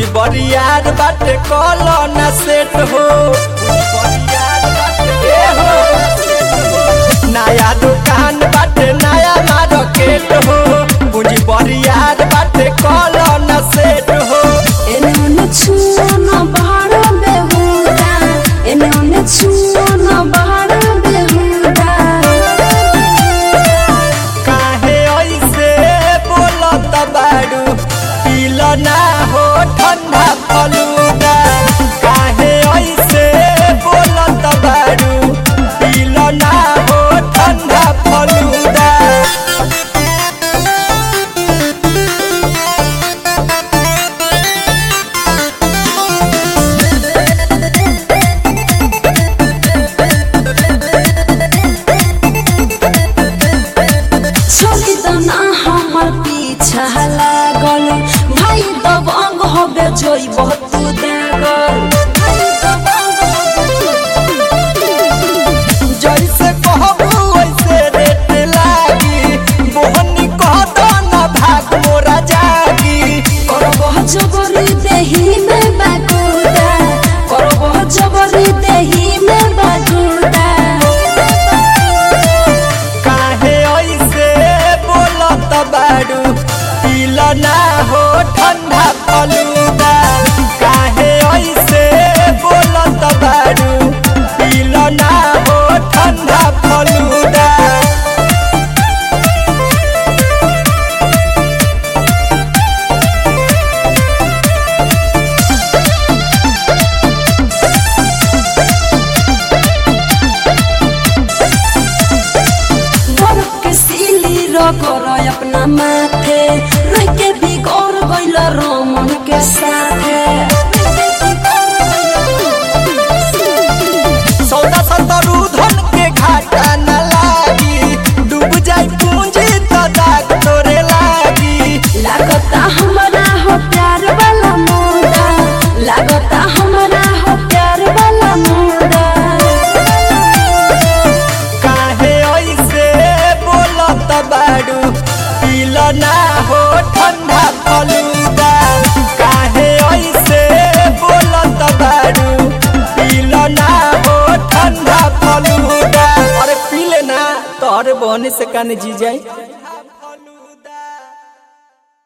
बरियार बाटे कॉलो ना सेट हो बरियार बाटे ए हो नया दुकान बाटे नया मार्केट हो पूंजी बरियार बाटे कॉलो ना सेट हो एने ओने छुओ न बहार बेहुदा एने ओने छुओ न बहार बेहुदा काहे ऐसे बोलत बाड़ू पील ना हो ठंडा फलूदा काहे ऐसे बोलत बाड़ू पील ना हो ठंडा फलूदा छोड़ी त ना हमर पीछा लागल भाई तब अंग होबे जोई बहुत दागल भाई तब अंग होबे जोई जैसे कहबू वैसे रेट लागी मोहनी कहत ना भाग मोरा जागी करबह जबरी देही में बागुदा करबह जबरी देही में बागुदा काहे ऐसे बोलत बाड़ू पील ना हो ठंडा फलूदा काहे ऐसे बोलत बाड़ू पील ना हो ठंडा फलूदा बरफ के सीली रगर अपना माथे रह के भी गौर गइल रमन के साथे सौदा सतरू धन के घाटा न लागी डूब जाई पूंजी त दाग तोरे लागी लागता हमरा हो प्यार वाला मुदा लागता हमरा हो प्यार वाला मुदा काहे ऐसे बोलत बाड़ू पील ना हो ठंडा फलूदा काहे ऐसे बोलत बाड़ू पील ना हो ठंडा फलूदा अरे पीले ना तोहरे बहने से काने जी जाई